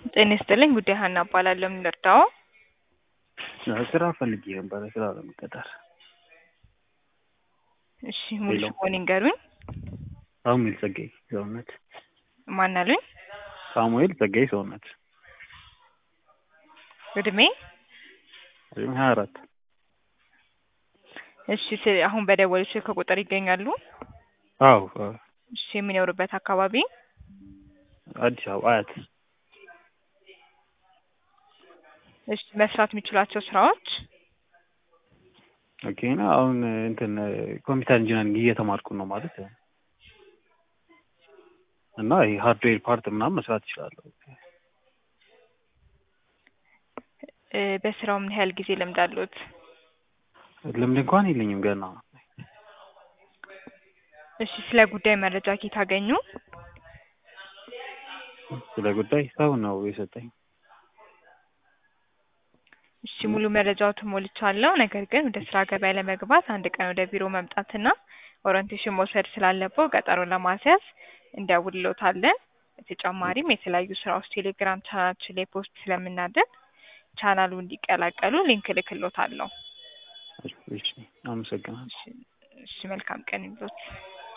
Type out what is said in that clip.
ጤና ይስጥልኝ ጉዳይ ሀና እባላለሁ። ምን ልርዳዎ? ስራ ፈልጌ ነበረ ስራ ለመቀጠር። እሺ ሙሉ ሄሎ። ስምዎን ይንገሩኝ? ሳሙኤል ጸጋይ ሰውነት። ማን አሉኝ? ሳሙኤል ጸጋይ ሰውነት። እድሜ? እድሜ ሀያ አራት እሺ ስ- አሁን በደወሉ ስልክ ቁጥር ይገኛሉ? አዎ አዎ። እሺ የሚኖሩበት አካባቢ? አዲስ አበባ አያት። እሺ መስራት የሚችሏቸው ስራዎች? ኦኬ እና አሁን እንትን ኮምፒውተር ኢንጂነሪንግ እየተማርኩ ነው ማለት እና ይሄ ሃርድዌር ፓርት ምናምን መስራት እችላለሁ። እ በስራው ምን ያህል ጊዜ ልምድ አለዎት? ልምድ እንኳን የለኝም ገና። እሺ ስለ ጉዳይ መረጃ ከየት አገኙ? ስለ ጉዳይ ሰው ነው የሰጠኝ። እሺ ሙሉ መረጃዎትን ሞልቻለሁ። ነገር ግን ወደ ስራ ገበያ ለመግባት አንድ ቀን ወደ ቢሮ መምጣትና ኦሪንቴሽን መውሰድ ስላለብዎ ቀጠሮ ለማስያዝ እንደውልዎታለን። በተጨማሪም የተለያዩ ስራዎች ቴሌግራም ቻናላችን ላይ ፖስት ስለምናደርግ ቻናሉ እንዲቀላቀሉ ሊንክ እልክልዎታለሁ። እሺ አመሰግናለሁ። እሺ እሺ መልካም ቀን ይሁንልዎት።